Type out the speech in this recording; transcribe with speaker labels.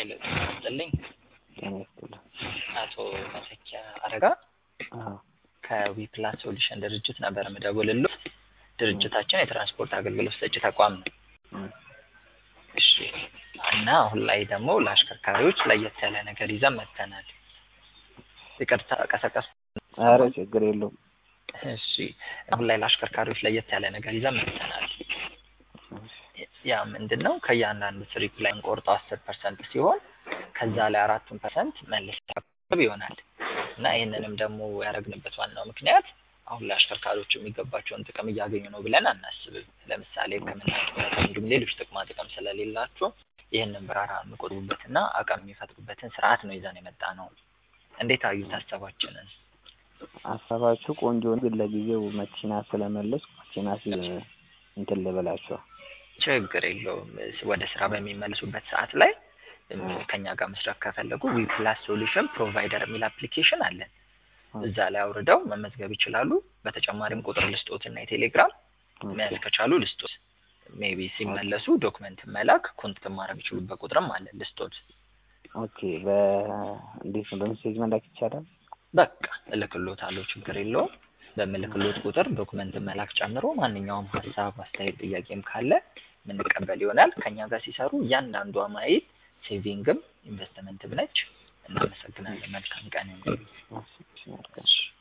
Speaker 1: ሄሎ ጤና ይስጥልኝ
Speaker 2: ጤና ይስጥልኝ።
Speaker 1: አቶ መተኪያ አረጋ
Speaker 2: አዎ
Speaker 1: ከዊፕላስ ሶሉሽን ድርጅት ነበር የምደውልልዎ። ድርጅታችን የትራንስፖርት አገልግሎት ሰጪ ተቋም ነው።
Speaker 2: እም፣
Speaker 1: እሺ እና አሁን ላይ ደግሞ ለአሽከርካሪዎች ለየት ያለ ነገር ይዘን መጥተናል። ይቅርታ ቀሰቀስ
Speaker 2: ኧረ ችግር የለውም።
Speaker 1: እሺ አሁን ላይ ለአሽከርካሪዎች ለየት ያለ ነገር ይዘን መጥተናል። ያ ምንድን ነው? ከእያንዳንዱ ትሪፕ ላይ እንቆርጠው አስር ፐርሰንት ሲሆን ከዛ ላይ አራቱን ፐርሰንት መልስ ይሆናል እና ይህንንም ደግሞ ያደረግንበት ዋናው ምክንያት አሁን ላይ አሽከርካሪዎች የሚገባቸውን ጥቅም እያገኙ ነው ብለን አናስብም። ለምሳሌ ሕክምና ጡረታ፣ እንዲሁም ሌሎች ጥቅማ ጥቅም ስለሌላቸው ይህንን በጋራ የሚቆጥቡበትና አቅም የሚፈጥሩበትን ስርዓት ነው ይዘን የመጣ ነው። እንዴት አዩት ሀሳባችንን?
Speaker 2: ሀሳባችሁ ቆንጆ ነው፣ ግን ለጊዜው መኪና ስለመለስኩ መኪና ሲ እንትን ልበላችኋል።
Speaker 1: ችግር የለውም። ወደ ስራ በሚመለሱበት ሰዓት ላይ ከኛ ጋር መስራት ከፈለጉ ዊፕላስ ሶሉሽን ፕሮቫይደር የሚል አፕሊኬሽን አለን። እዛ ላይ አውርደው መመዝገብ ይችላሉ። በተጨማሪም ቁጥር ልስጦት እና የቴሌግራም መያዝ ከቻሉ ልስጦት። ሜቢ ሲመለሱ ዶክመንት መላክ ኮንታክት ማድረግ ይችሉበት ቁጥርም አለ ልስጦት።
Speaker 2: ኦኬ በእንዴት ነው በሜሴጅ መላክ ይቻላል?
Speaker 1: በቃ እልክሎታለሁ፣ ችግር የለውም። በምልክሎት ቁጥር ዶክመንት መላክ ጨምሮ ማንኛውም ሀሳብ፣ አስተያየት፣ ጥያቄም ካለ የምንቀበል ይሆናል። ከኛ ጋር ሲሰሩ እያንዳንዷ ማይል ሴቪንግም ኢንቨስትመንትም ነች። እናመሰግናለን። መልካም ቀን።
Speaker 2: እሺ፣ እሺ፣ መልካም